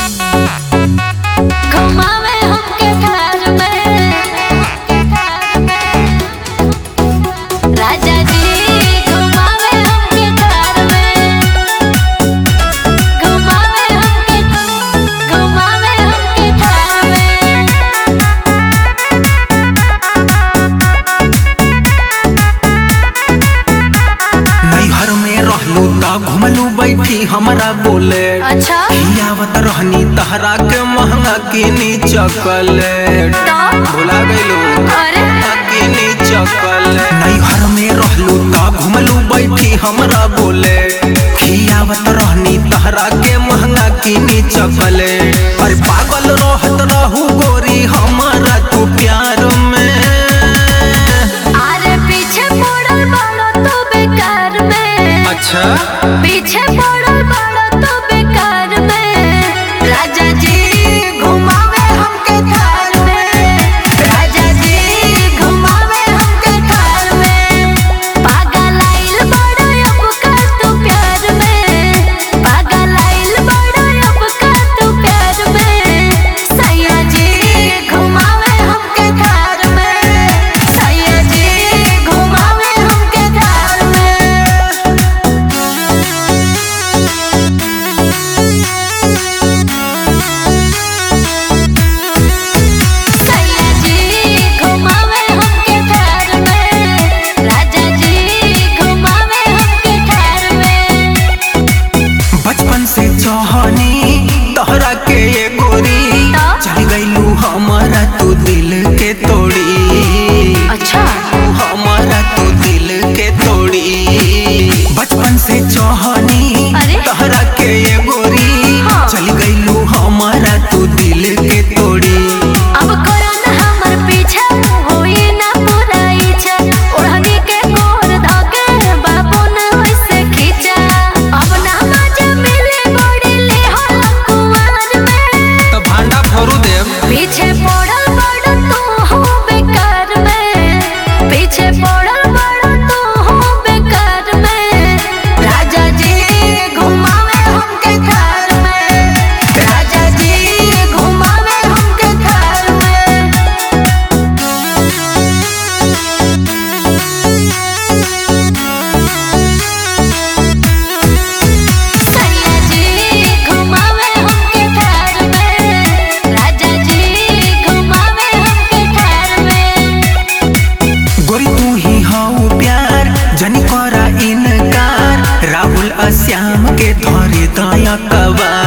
घुमावे हमके घर में राजा जी घुमावे हमके घर में घुमावे हमके घुमावे हमके घर में नैहर में रहलू त घुमलू बैठी हमरा बोले अच्छा खियावत रहनी तहरा के महंगा किनी चॉकलेट तो भुला गइलू अरे किनी चॉकलेट नैहर में रहलू त घुमलू बैठी हमरा बोले खियावत रहनी तहरा के महंगा किनी चॉकलेट अरे पागल रहत रहू गोरी हमरा तू प्यार में अरे पीछे पड़ल बड़ो तो बेकार में अच्छा पीछे पड़ल बड़ो तो बेकार में राजा जी घुमावे हमके घर में राजा जी घुमावे हमके घर में पागल आइल बड़ो अब कर तू प्यार में पागल आइल बड़ो अब कर तू प्यार में सैया जी घुमावे हमके घर में सैया जी घुमावे हमके घर में सैया जी घुमावे हमके घर में राजा जी घुमावे हमके घर में बचपन से चाहनी तोहरा के ये गोरी तो? चल गईलू हमारा तू दिल के तोड़ी अच्छा हमारा तू दिल के तोड़ी बचपन से चाहनी अरे? तोहरा के ये गोरी हाँ। चल गईलू हमारा तू दिल के तोड़ी अब करो ना हमर पीछा होई ना पूरा इच्छा ओढ़नी के गोर धके बाबू ना वैसे खींचा अब ना मजा मिले बड़ी ले हो कुंवर में तो भांडा फोरू देव पीछे पड़ल बड़ तू हो बेकार में पीछे पड़ल बड़ तू हो बेकार में राजा जी घुमावे हमके घर में राजा जी घुमावे हमके घर में सैया जी घुमावे हमके घर में राजा जी घुमावे हमके घर में गोरी तू ही हाउ प्यार जनी करा इनकार राहुल अश्याम के धरे दया कबार